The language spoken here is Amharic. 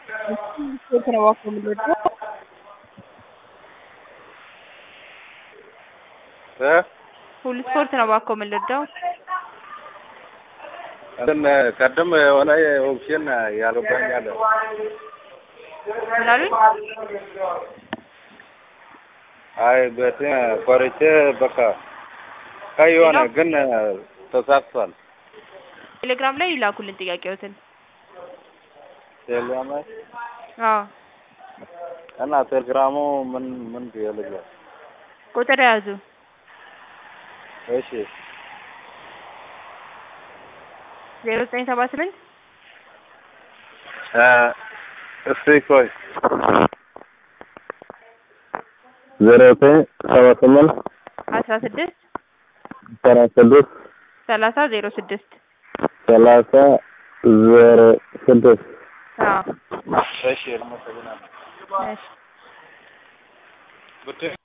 ስፖርት ነው እባክዎ የምንወደው እ ሁሉ ስፖርት ነው እባክዎ የምንወደው እንትን ቅድም የሆነ ኦፕሽን ያልገባኝ አለ። ምን አሉኝ? አይ በትን ቆርጬ በቃ ቀይ የሆነ ግን ተሳክቷል። ቴሌግራም ላይ ይላኩልን ጥያቄዎትን። ቴሌግራም ላይ አዎ እና ቴሌግራሙ ምን ምን ይልኛል? ቁጥር ያዙ እሺ ዜሮ ዘጠኝ ሰባ ስምንት እ እስቲ ቆይ ዜሮ ዘጠኝ ሰባ ስምንት አስራ ስድስት አስራ ስድስት ሰላሳ ዜሮ ስድስት ሰላሳ ዜሮ ስድስት አዎ እሺ አመሰግናለሁ። እሺ ብድር